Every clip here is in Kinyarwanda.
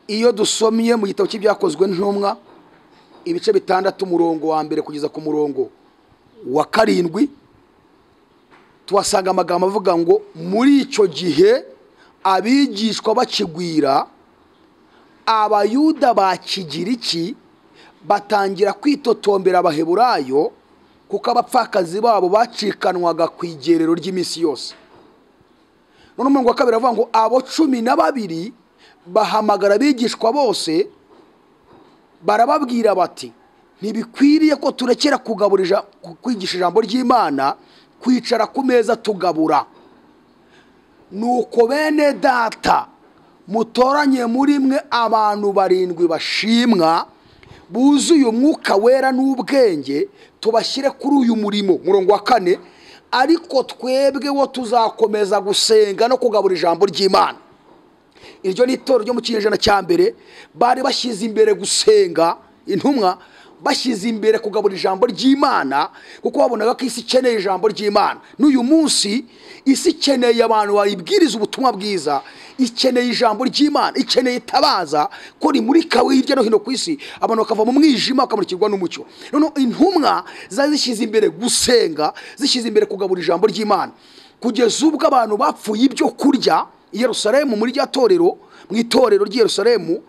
iyo dusomye mu gitabo cy'ibyakozwe ntumwa ibice bitandatu umurongo wa mbere kugeza ku murongo wa karindwi tuhasanga amagambo avuga ngo muri icyo gihe abigishwa bakigwira abayuda ba kigiriki batangira kwitotombera abaheburayo kuko abapfakazi babo bacikanwaga ku igerero ry'iminsi yose none umurongo wa kabiri avuga ngo abo cumi na babiri bahamagara abigishwa bose barababwira bati ntibikwiriye ko turekera kugaburira kwigisha ijambo ry'imana kwicara ku meza tugabura nuko bene data mutoranye muri mwe abantu barindwi bashimwa buzuye umwuka wera n'ubwenge tubashyire kuri uyu murimo murongo wa kane ariko twebwe wo tuzakomeza gusenga no kugabura ijambo ry'imana iryo ni itorero ryo mu kinyejana cya mbere bari bashyize imbere gusenga intumwa bashyize imbere kugabura ijambo ry'imana kuko babonaga ko isi ikeneye ijambo ry'imana n'uyu munsi isi ikeneye abantu bayibwiriza ubutumwa bwiza ikeneye ijambo ry'imana ikeneye itabaza ko rimurika hirya no hino ku isi abantu bakava mu mwijima bakamurikirwa n'umucyo noneho intumwa zari zishyize imbere gusenga zishyize imbere kugabura ijambo ry'imana kugeza ubwo abantu bapfuye ibyo kurya i Yerusalemu muri rya torero mu itorero ry'i Yerusalemu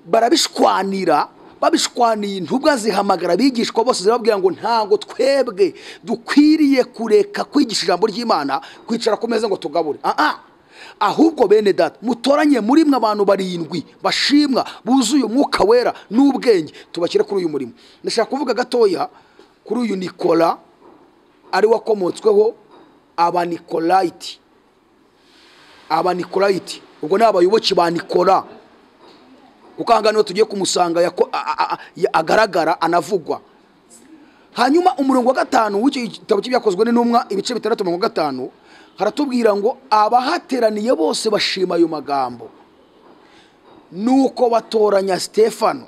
barabishwanira babishwaniye intubwa zihamagara abigishwa bose zibabwira ngo ntabwo twebwe dukwiriye kureka kwigisha ijambo ry'imana kwicara ku meza ngo tugabure aha ahubwo bene data mutoranye muri mwe abantu barindwi bashimwa buzuye umwuka wera n'ubwenge tubashyire kuri uyu murimo ndashaka kuvuga gatoya kuri uyu nikora ari wakomotsweho abanikolayiti abanikolayiti ubwo ni abayoboke ba nikora kuko aha ngaha niho tugiye kumusanga agaragara anavugwa hanyuma umurongo wa gatanu w'icyo gitabo cy'ibyakozwe n'intumwa ibice bitandatu mirongo gatanu haratubwira ngo abahateraniye bose bashima ayo magambo nuko batoranya sitefano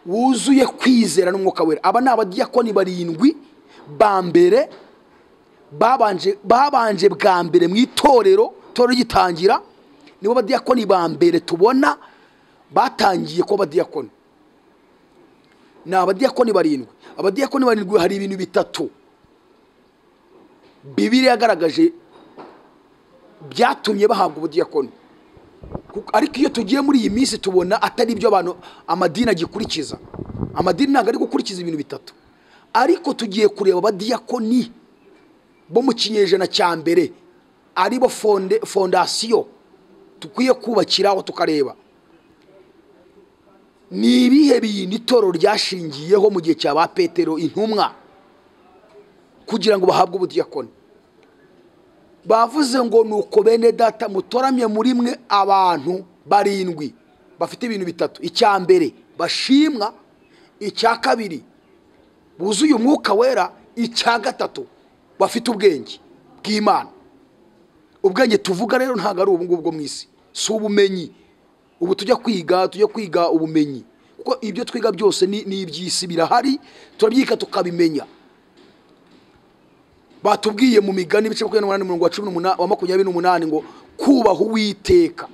wuzuye kwizera n'umwuka wera aba ni abadiyakoni barindwi ba mbere babanje bwa mbere mu itorero itorero rigitangira nibo badiyakoni ba mbere tubona batangiye kuba abadiyakoni ni abadiyakoni barindwi abadiyakoni barindwi hari ibintu bitatu bibiri yagaragaje byatumye bahabwa ubudiyakoni ariko iyo tugiye muri iyi minsi tubona atari ibyo abantu amadini agikurikiza amadini ntabwo ari gukurikiza ibintu bitatu ariko tugiye kureba abadiyakoni bo mu kinyejana cya mbere aribo fondasiyo dukwiye kubakiraho tukareba ni ibihe bintu itorero ryashingiyeho mu gihe cya ba petero intumwa kugira ngo bahabwe ubudiyakoni bavuze ngo ni uko bene data mutoramye muri mwe abantu barindwi bafite ibintu bitatu icya mbere bashimwa icya kabiri buzuye umwuka wera icya gatatu bafite ubwenge bw'imana ubwenge tuvuga rero ntabwo ari ubungubu bwo mu isi si ubumenyi ubu tujya kwiga tujya kwiga ubumenyi kuko ibyo twiga byose ni iby'isi birahari turabyika tukabimenya batubwiye mu migani ibice makumyabiri n'umunani mirongo cumi n'umunani wa makumyabiri n'umunani ngo kubaha uwiteka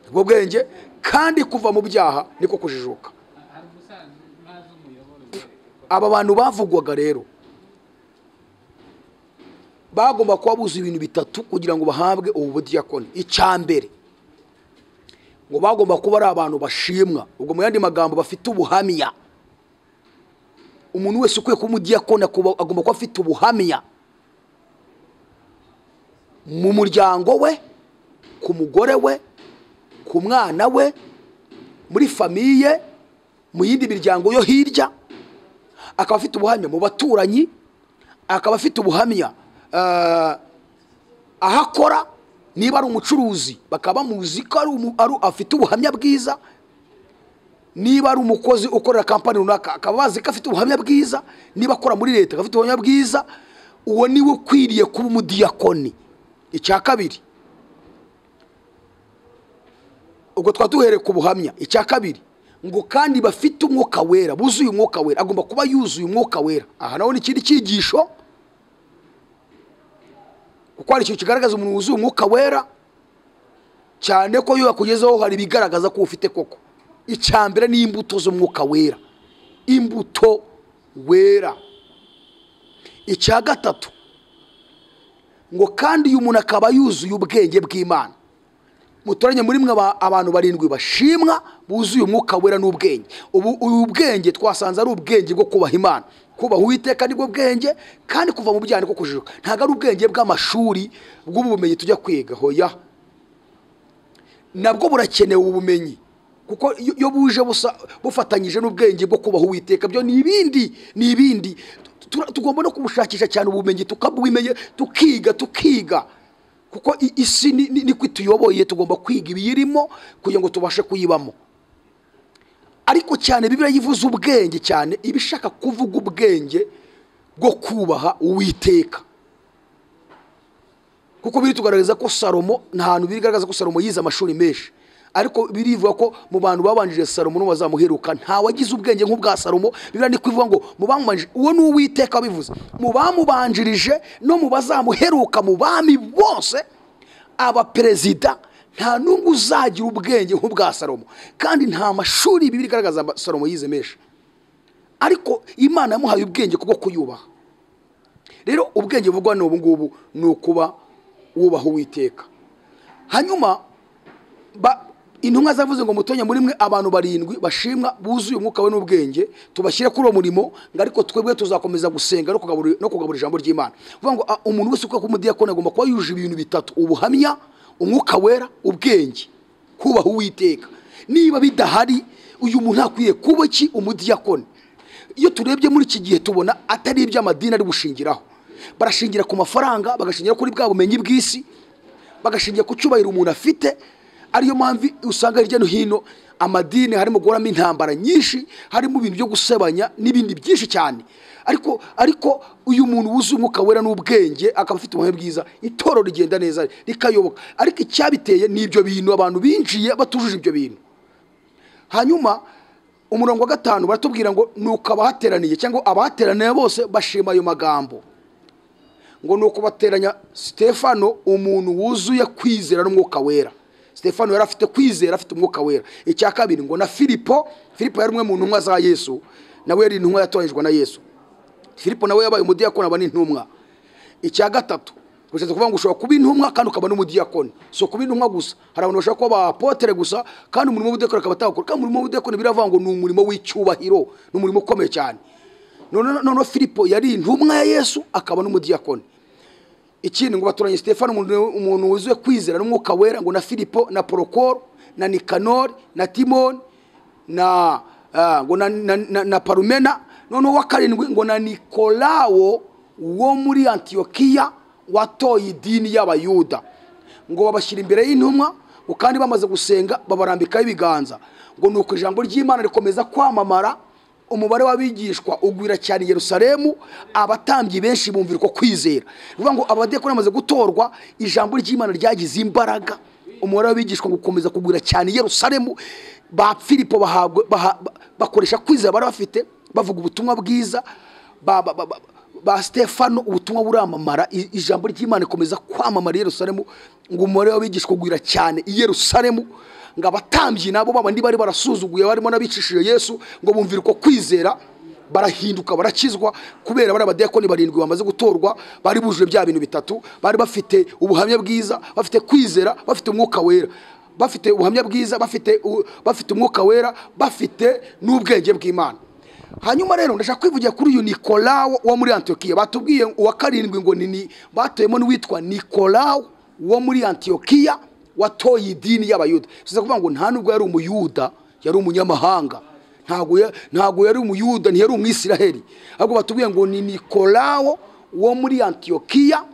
ubwo bwenge kandi kuva mu byaha niko kujijuka aba bantu bavugwaga rero bagomba kuba buzuye ibintu bitatu kugira ngo bahabwe ubu budiyakoni icya mbere ngo bagomba kuba ari abantu bashimwa ubwo mu yandi magambo bafite ubuhamya umuntu wese ukwiye kuba umudiyakoni agomba kuba afite ubuhamya mu muryango we ku mugore we ku mwana we muri famiye mu yindi miryango yo hirya akaba afite ubuhamya mu baturanyi akaba afite ubuhamya aho akora niba ari umucuruzi bakaba bamuzi ko afite ubuhamya bwiza niba ari umukozi ukorera kampani runaka akaba bazi ko afite ubuhamya bwiza niba akora muri leta afite ubuhamya bwiza uwo niwe ukwiriye kuba umudiyakoni icya kabiri ubwo twaba duhereye ku buhamya icya kabiri ngo kandi bafite umwuka wera buzuye umwuka wera agomba kuba yuzuye umwuka wera aha naho ni ikindi cyigisho kuko hari ikintu kigaragaza umuntu wuzuye umwuka wera cyane ko iyo yakugezeho hari ibigaragaza ko ufite koko icya mbere ni imbuto z'umwuka wera imbuto wera icya gatatu ngo kandi uyu muntu akaba yuzuye ubwenge bw'imana mutoranye muri mwe abantu barindwi bashimwa buzuye umwuka wera n'ubwenge ubu ubu bwenge twasanze ari ubwenge bwo kubaha imana kubaha uwiteka nibwo bwenge kandi kuva mu byaha niko kujijuka ntabwo ari ubwenge bw'amashuri bw'ubu bumenyi tujya kwiga hoya nabwo burakenewe ubumenyi kuko iyo buje bufatanyije n'ubwenge bwo kubaha uwiteka byo ni ibindi ni ibindi tugomba no kubushakisha cyane ubumenyi tukabwimenya tukiga tukiga kuko isi niko ituyoboye tugomba kwiga ibiyirimo kugira ngo tubashe kuyibamo ariko cyane bibiriya yivuze ubwenge cyane iba ishaka kuvuga ubwenge bwo kubaha uwiteka kuko biri tugaragaza ko salomo ni ahantu bigaragaza ko salomo yize amashuri menshi ariko birivuga ko mu bantu babanjije salomo n'uwazamuheruka nta wagize ubwenge nk'ubwa salomo biriya ni kuvuga ngo mu bamubanjirije uwo ni uwiteka bivuze mu bamubanjirije no mu bazamuheruka mu bami bose abaperezida nta n'umwe uzagira ubwenge nk'ubwa salomo kandi nta mashuri bibi igaragaza salomo yize menshi ariko imana yamuhaye ubwenge kubwo kuyubaha rero ubwenge buvugwa ni ubu ngubu ni ukuba wubaha uwiteka hanyuma intumwa zavuze ngo mutonye muri mwe abantu barindwi bashimwa buzuye umwuka we n'ubwenge tubashyire kuri uwo murimo ngo ariko twebwe tuzakomeza gusenga no kugabura ijambo ry'imana uvuga ngo umuntu wese uko umudiyakoni agomba kuba yujuje ibintu bitatu ubuhamya umwuka wera ubwenge kubaha uwiteka niba bidahari uyu muntu akwiye kuba iki umudiyakoni iyo turebye muri iki gihe tubona atari iby'amadini ari gushingiraho barashingira ku mafaranga bagashingira kuri bwa bumenyi bw'isi bagashingira ku cyubahiro umuntu afite ariyo mpamvu usanga hirya no hino amadini harimo guhoramo intambara nyinshi harimo ibintu byo gusebanya n'ibindi byinshi cyane ariko ariko uyu muntu wuzuye umwuka wera n'ubwenge akaba afite ubuhamya bwiza itoro rigenda neza rikayoboka ariko icyabiteye ni ibyo bintu abantu binjiye batujuje ibyo bintu hanyuma umurongo wa gatanu baratubwira ngo ni uko abahateraniye cyangwa abahateraniye bose bashima ayo magambo ngo ni uko bateranya sitefano umuntu wuzuye kwizera n'umwuka wera stefano yari afite kwizera afite umwuka wera icya kabiri ngo na filipo filipo yari umwe mu ntumwa za yesu nawe yari intumwa yatoranyijwe na yesu filipo nawe yabaye umudiyakoni aba n'intumwa icya gatatu bishatse kuvuga ngo ushobora kuba intumwa kandi ukaba n'umudiyakoni si ukuba intumwa gusa hari abantu bashobora kuba abapotere gusa kandi umurimo w'ubudiyakoni akaba atawukora kandi umurimo w'ubudiyakoni biravuga ngo ni umurimo w'icyubahiro ni umurimo ukomeye cyane noneho filipo yari intumwa ya yesu akaba n'umudiyakoni ikindi ngo baturanye stefano umuntu wuzuye kwizera n'umwuka wera ngo na filipo na porokoro na nikanori na timoni na ngo na parumena noneho uwa karindwi ngo na nikolawo wo muri antiyokiya watoye idini y'abayuda ngo babashyira imbere y'intumwa ngo kandi bamaze gusenga babarambikaho ibiganza ngo ni uko ijambo ry'imana rikomeza kwamamara umubare w'abigishwa ugwira cyane i Yerusalemu abatambyi benshi bumvira uko kwizera bivuga ngo abadiyakoni bamaze gutorwa ijambo ry'imana ryagize imbaraga umubare w'abigishwa gukomeza kugwira cyane i Yerusalemu ba filipo bakoresha kwizera bari bafite bavuga ubutumwa bwiza ba stefano ubutumwa buramamara ijambo ry'imana rikomeza kwamamara i Yerusalemu ngo umubare w'abigishwa ugwira cyane i Yerusalemu ngo abatambyi nabo babandi bari barasuzuguye barimo n'abicishije yesu ngo bumvire uko kwizera barahinduka barakizwa kubera bari abadiyakoni barindwi bamaze gutorwa bari bujuje bya bintu bitatu bari bafite ubuhamya bwiza bafite kwizera bafite umwuka wera bafite ubuhamya bwiza bafite bafite umwuka wera bafite n'ubwenge bw'imana hanyuma rero ndashaka kwivugira kuri uyu nikolawo wo muri antiyokiya batubwiye uwa karindwi ngo ni batuyemo n'uwitwa nikolawo wo muri antiyokiya watoye idini y'abayuda bivuze kuvuga ngo nta nubwo yari umuyuda yari umunyamahanga ntabwo yari umuyuda ntiyari umwisiraheli ahubwo batubwiye ngo ni nikolawo wo muri antiyokiya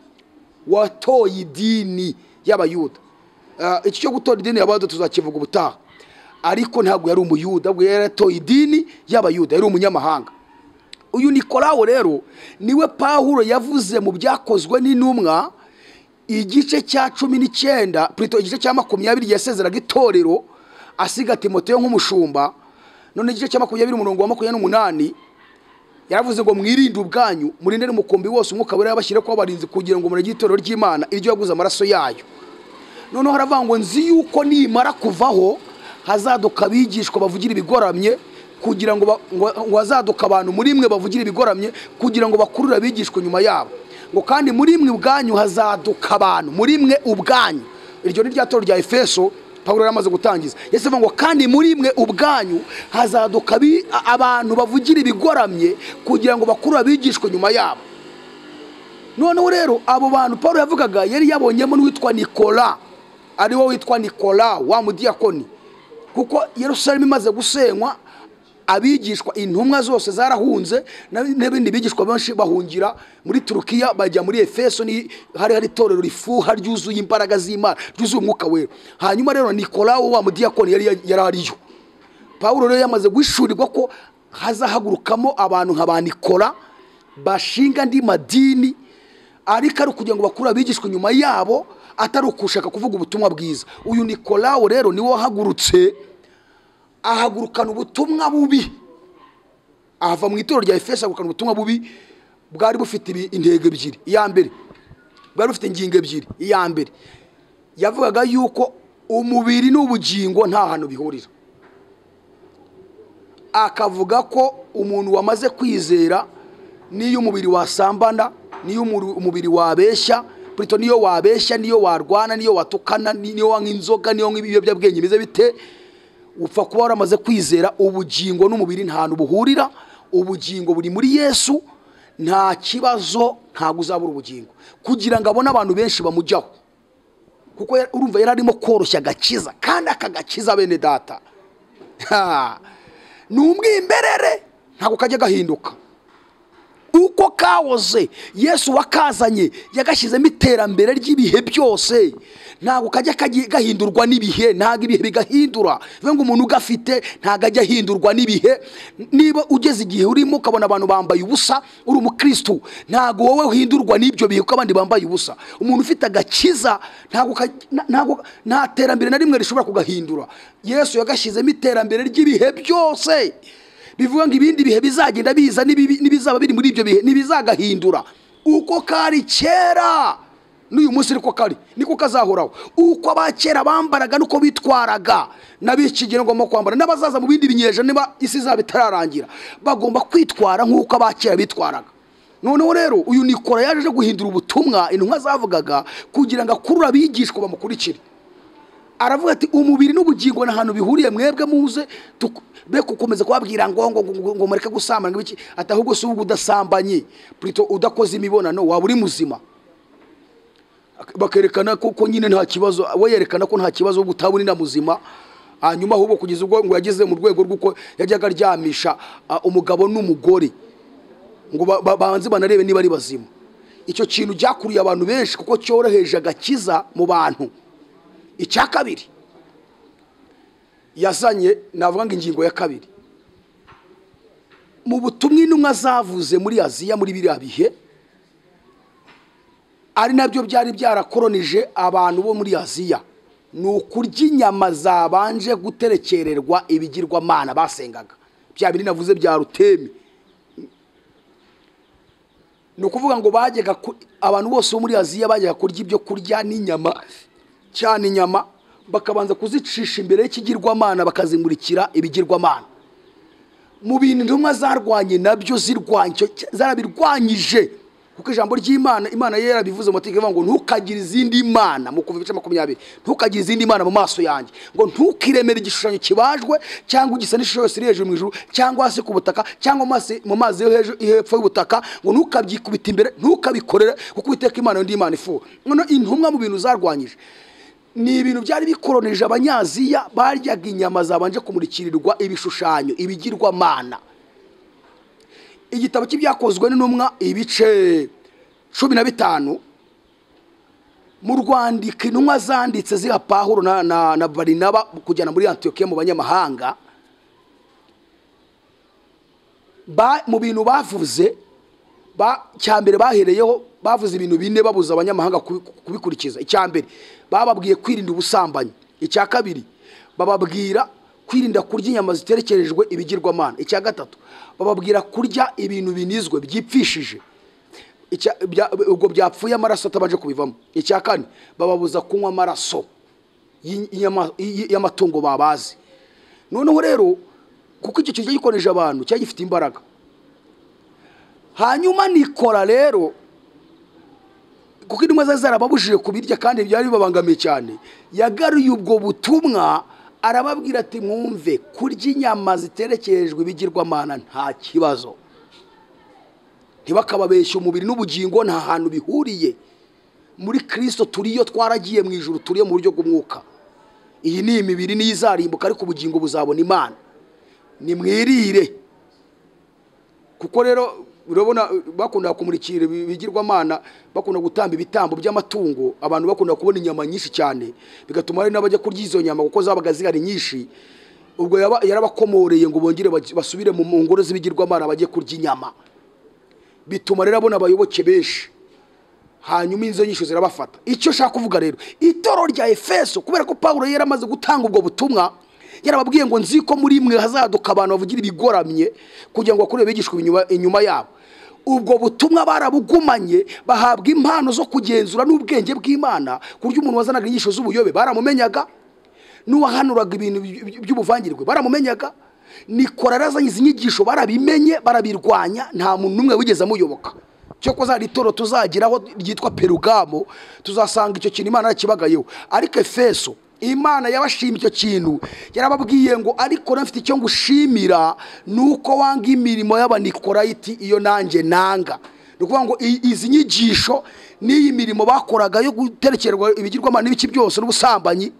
watoye idini y'abayuda iki cyo gutora idini y'abayuda tuzakivuga ubutaha ariko ntabwo yari umuyuda ahubwo yari yaratoye idini y'abayuda yari umunyamahanga uyu nikolawo rero niwe pahuro yavuze mu byakozwe n'intumwa igice cya cumi n'icyenda purito igice cya makumyabiri yasezeraga itorero asiga timoteyo nk'umushumba none igice cya makumyabiri umurongo wa makumyabiri n'umunani yaravuze ngo mwirinde ubwanyu murinde n'umukumbi wose umwuka wera yabashyire kuba abarinzi kugira ngo murege itorero ry'imana iryo yaguze amaraso yayo noneho haravuga ngo nzi yuko nimara kuvaho hazaduka abigishwa bavugira ibigoramye kugira ngo ba- ngo- ngo hazaduka abantu muri mwe bavugira ibigoramye kugira ngo bakurure abigishwa nyuma yabo ngo kandi muri mwe ubwanyu hazaduka abantu muri mwe ubwanyu iryo ni rya toro rya efeso pawulo yari amaze gutangiza yesu avuga ngo kandi muri mwe ubwanyu hazaduka abi- a- abantu bavugira ibigoramye kugira ngo bakurure abigishwa nyuma yabo noneho rero abo bantu paul yavugaga yari yabonyemo n'uwitwa nikora ari wo witwa nikora wa mudiyakoni kuko yerusalemu imaze gusenywa abigishwa intumwa zose zarahunze na- n'ibindi bigishwa benshi bahungira muri turukiya bajya muri efeso ni hari hari itorero rifuha ryuzuye imbaraga z'imana ryuzuye umwuka wera hanyuma rero nikora wa mudiyakoni yari yari ariyo paul rero yamaze guhishurirwa ko hazahagurukamo abantu nka ba nikora bashinga andi madini ariko ari ukugira ngo bakure abigishwa nyuma yabo atari ukushaka kuvuga ubutumwa bwiza uyu nikolawo rero niwe wahagurutse ahagurukana ubutumwa bubi ahava mu itorero rya efeso ahagurukana ubutumwa bubi bwari bufite ibi- intego ebyiri iya mbere bwari bufite ingingo ebyiri iya mbere yavugaga yuko umubiri n'ubugingo nta hantu bihurira akavuga ko umuntu wamaze kwizera n'iyo umubiri wasambana n'iyo umuru- umubiri wabeshya burito niyo wabeshya niyo warwana niyo watukana niyo wanywa inzoga niyo wanywa ibiyobyabwenge bimeze bite upfa kuba waramaze kwizera ubugingo n'umubiri nta hantu buhurira ubugingo buri muri yesu nta kibazo ntabwo uzabura ubugingo kugira ngo abone abantu benshi bamujyaho kuko yari- urumva yari arimo koroshya agakiza kandi aka gakiza bene data Ha! ni umwimberere ntabwo kajya gahinduka uko kawoze yesu wakazanye yagashyizemo iterambere ry'ibihe byose ntabwo kajya kagiye- gahindurwa n'ibihe ntabwo ibihe bigahindura bivuga ngo umuntu ugafite ntabwo ajya ahindurwa n'ibihe niba ugeze igihe urimo ukabona abantu bambaye ubusa uri umukirisitu ntabwo wowe uhindurwa n'ibyo bihe kuko abandi bambaye ubusa umuntu ufite agakiza ntabwo kajya- na- ntabwo- nta terambere na rimwe rishobora kugahindura yesu yagashyizemo iterambere ry'ibihe byose bivuga ngo ibindi bihe bizagenda biza n'ibibi- n'ibizaba biri muri ibyo bihe ntibizagahindura uko kari kera n'uyu munsi niko kari niko kazahoraho uko abakera bambaraga nuko bitwaraga n'ab'iki gihe ngomba kwambara n'abazaza mu bindi binyejana niba isi izaba itararangira bagomba kwitwara nk'uko abakera bitwaraga noneho rero uyu nikora yaje aje guhindura ubutumwa intumwa zavugaga kugira ngo akurure abigishwa bamukurikire aravuga ati umubiri n'ubugingo ni ahantu bihuriye mwebwe muze tuku- be gukomeza kubabwira ngo ngo ngo- ngo mureke gusambana ngo iki ati ahubwo si ubwo udasambanye plutôt udakoze imibonano waba uri muzima Ak- bakerekana ko ko nyine nta kibazo we yerekana ko nta kibazo ahubwo utaba uri na muzima hanyuma ahubwo kugeza ubwo ngo yageze mu rwego rw'uko yajyaga aryamisha ah, umugabo n'umugore ngo ba- ba- banze banarebe niba ari bazima icyo kintu byakuriye abantu benshi kuko cyoroheje agakiza mu bantu icya kabiri yazanye navuga ngo ingingo ya kabiri mu butumwa intumwa zavuze muri aziya muri biriya bihe ari nabyo byari byarakoronije abantu bo muri aziya ni ukurya inyama zabanje guterekererwa ibigirwamana basengaga bya bindi navuze bya rutemi ni ukuvuga ngo bajyaga ku- abantu bose bo muri aziya bajyaga kurya ibyo kurya n'inyama cyane inyama bakabanza kuzicisha imbere y'ikigirwamana bakazimurikira ibigirwamana mu bintu intumwa zarwanye nabyo zirwanya icyo cya- zarabirwanyije kuko ijambo ry'imana imana ye yarabivuze mu mategeko ivuga ngo ntukagire izindi mana mu kuva ibice makumyabiri ntukagire izindi mana mu maso yanjye ngo ntukiremere igishushanyo kibajwe cyangwa igisa n'ishusho yose iri hejuru mu ijuru cyangwa hasi ku butaka cyangwa mu mazi- mu mazi yo hejuru hepfo y'ubutaka ngo ntukabyikubita imbere ntukabikorere kuko uwiteka imana yo ndi imana ifuha noneho intumwa mu bintu zarwanyije ni ibintu byari bikoronije abanyaziya baryaga inyama zabanje kumurikirirwa ibishushanyo ibigirwamana igitabo cy'ibyakozwe n'intumwa ibice cumi na bitanu mu rwandiko intumwa zanditse ziha pahuro na, na, na barinaba kujyana muri antiyokiya mu banyamahanga ba, mu bintu bavuze ba, cya mbere bahereyeho bavuze ibintu bine babuza abanyamahanga kubi- kubikurikiza icya mbere bababwiye kwirinda ubusambanyi icya kabiri bababwira kwirinda kurya inyama ziterekerejwe ibigirwamana icya gatatu bababwira kurya ibintu binizwe byipfishije Icya- bya- ubwo byapfuye amaraso atabanje kubivamo icya kane bababuza kunywa amaraso y'i- y'inyama- y'i- y'amatungo babaze noneho rero kuko icyo kintu gikoresha abantu cyari gifite imbaraga hanyuma nikora rero kuko intumwa zari zarababujije kubirya kandi byari bibabangamiye cyane yagaruye ubwo butumwa arababwira ati mwumve kurya inyama ziterekejwe ibigirwamana nta kibazo ntibakababeshye umubiri n'ubugingo nta hantu bihuriye muri kirisito turiyo twaragiye mu ijoro turiyo mu buryo bw'umwuka iyi ni imibiri niyo izarimbuka ariko ubugingo buzabona imana nimwirire kuko rero urabona bakunda kumurikira ibi- ibigirwamana bakunda gutamba ibitambo by'amatungo abantu bakunda kubona inyama nyinshi cyane bigatuma hari n'abajya kurya izo nyama kuko zabaga zihari nyinshi ubwo yaba- yarabakomoreye ngo bongere baj- basubire mu mu ngoro z'ibigirwamana bajye kurya inyama bituma rero abona abayoboke benshi hanyuma inzo nyinshi zirabafata icyo nshaka kuvuga rero itoro rya efeso kubera ko paul yari amaze gutanga ubwo butumwa yarababwiye ngo nzi ko muri mwe hazaduka abantu bavugira ibigoramye kugira ngo bakurebe bigishwa inyuma- inyuma yabo ubwo butumwa barabugumanye bahabwa impano zo kugenzura n'ubwenge bw'imana ku buryo umuntu wazanaga inyigisho z'ubuyobe baramumenyaga n'uwahanuraga ibintu by- by'ubuvangirwe baramumenyaga nikora yarazanye izi nyigisho barabimenye barabirwanya nta muntu n'umwe wigeze amuyoboka cyo ko zari itoro tuzageraho ryitwa perugamo tuzasanga icyo kintu imana yakibagayeho ariko efeso imana yabashimye icyo kintu yarababwiye ngo ariko nafite icyo ngushimira ni uko wanga imirimo y'abanikorayiti iyo nanjye nanga ni ukuvuga ngo i- izi nyigisho n'iyi mirimo bakoraga yo guterekerwa ibigirwamana n'ibiki byose n'ubusambanyi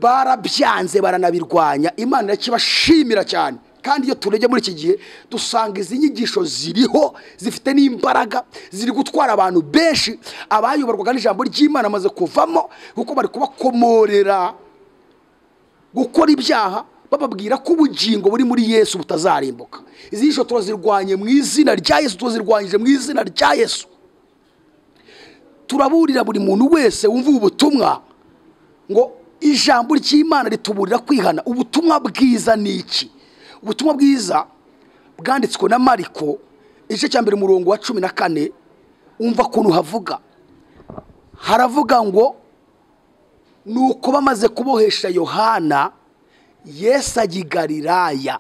barabyanze baranabirwanya imana irakibashimira cyane kandi iyo turebye muri iki gihe dusanga izi nyigisho ziriho zifite n'imbaraga ziri gutwara abantu benshi abayoborwaga n'ijambo ry'imana amaze kuvamo kuko bari kubakomorera gukora ibyaha bababwira ko ubugingo buri muri yesu butazarimbuka izi nyigisho turazirwanye mu izina rya yesu turazirwanyije mu izina rya yesu turaburira buri muntu wese wumva ubu butumwa ngo ijambo ry'imana rituburira kwihana ubutumwa bwiza ni iki ubutumwa bwiza bwanditswe na mariko igice cya mbere umurongo wa cumi na kane wumva ukuntu havuga haravuga ngo ni uko bamaze kubohesha yohana yesu ajya i galilaya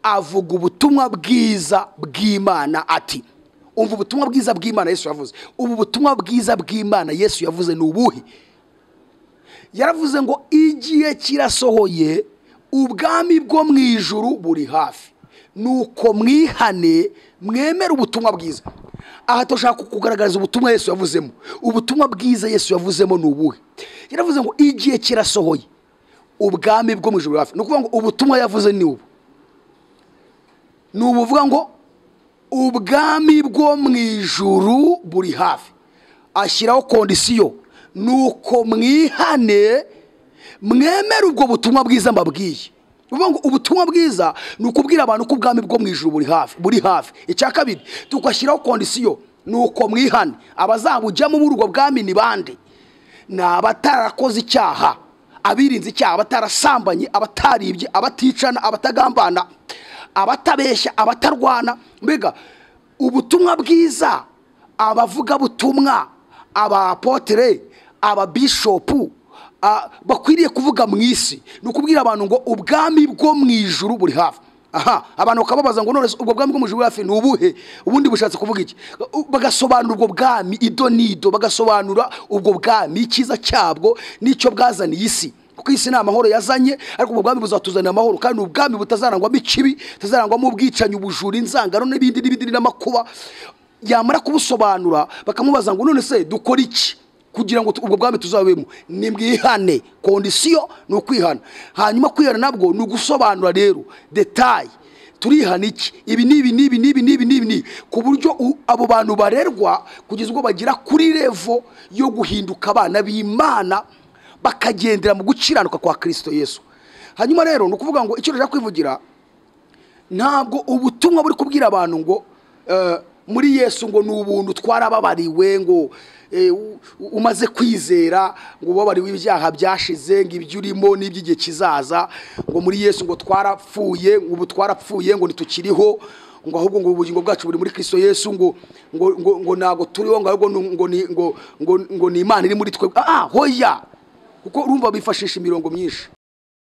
avuga ubutumwa bwiza bw'imana ati umva ubutumwa bwiza bw'imana yesu yavuze ubu butumwa bwiza bw'imana yesu yavuze ni ubuhe yaravuze ngo igihe kirasohoye ubwami bwo mu ijuru buri hafi nuko mwihane mwemere ubutumwa bwiza aha turashaka kugaragariza ubutumwa yesu yavuzemo ubutumwa bwiza yesu yavuzemo ni ubuhe yaravuze ngo igihe kirasohoye ubwami bwo mu ijuru buri hafi ni ukuvuga ngo ubutumwa yavuze ni ubu ni ubuvuga ngo ubwami bwo mu ijuru buri hafi ashyiraho kondisiyo nuko mwihane mwemere ubwo butumwa bwiza mbabwiye uvuga ngo ubutumwa bwiza ni ukubwira abantu ko ubwami bwo mu ijuru buri hafi buri hafi icya kabiri tugashyiraho kondisiyo ni uko mwihane abazabujyamo muri ubwo bwami ni bande ni abatarakoze icyaha abirinze icyaha abatarasambanye abataribye abaticana abatagambana abatabeshya abatarwana mbega ubutumwa bwiza abavugabutumwa abapotere ababishopu a- bakwiriye kuvuga mu isi ni ukubwira abantu ngo ubwami bwo mu ijuru buri hafi aha abantu bakababaza ngo none se ubwo bwami bwo mu ijuru buri hafi ni ubuhe ubundi bushatse kuvuga iki U- bagasobanura ubwo bwami ido n'ido bagasobanura ubwo bwami icyiza cyabwo n'icyo bwazaniye isi kuko isi ni amahoro yazanye ariko ubwo bwami buzatuzanira amahoro kandi ni ubwami butazarangwamo ikibi butazarangwamo ubwicanyi ubujura inzangano n'ibindi n'ibindi n'amakuba yamara kubusobanura bakamubaza ngo none se dukora iki kugira ngo tu- ubwo bwami tuzabemo ni mwihane kondisiyo ni ukwihana hanyuma kwihana nabwo ni ugusobanura rero detaye turihana iki ibi ni ibi ni ibi ni ibi ni ibi ni ibi ni ibi. ku buryo u- abo bantu barerwa kugeza ubwo bagira kuri revo yo guhinduka abana b'imana bakagendera mu gukiranuka kwa kirisito yesu hanyuma rero ni ukuvuga ngo icyo rero kwivugira ntabwo ubutumwa buri kubwira abantu ngo eh, muri yesu ngo ni ubuntu twarababariwe ngo eh, u- umaze kwizera ngo ubabariwe ibyaha byashize ngo ibyo urimo n'iby'igihe kizaza ngo muri yesu ngo twarapfuye ngo ubu twarapfuye ngo ntitukiriho ngo ahubwo ngo ubugingo bwacu buri muri kirisito yesu ngo ngo ngo, ngo ntabwo turiho ngo ahubwo ni- ngo ni- ngo ngo ngo ni imana iri muri twe ah ah, hoya kuko urumva bifashisha imirongo myinshi